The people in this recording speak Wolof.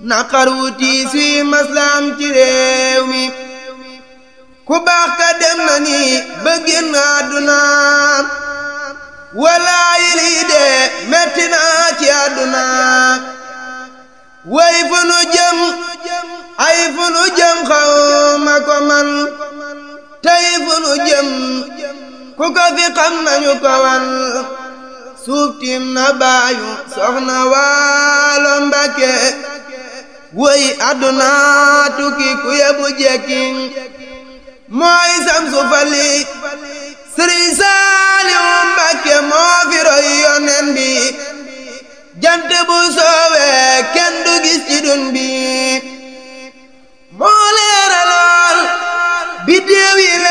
naqar wu tiis wi maslaam ci réew mi ku baax ka dem na ni ba génn àdduna walaayi lii de metti na ci àdduna way fu nu jëm ay fu nu jëm xaw ma ko man tey fu nu jëm ku ko fi xam nañu ko wan suuf tiim na baayu soxna waalo mbake woy àdduna tukki ku yebu jekki mooy samsu fali sëriñ saaliw mbake moo fi roy yonen bi jant bu soowee kenn du gis ci dun bi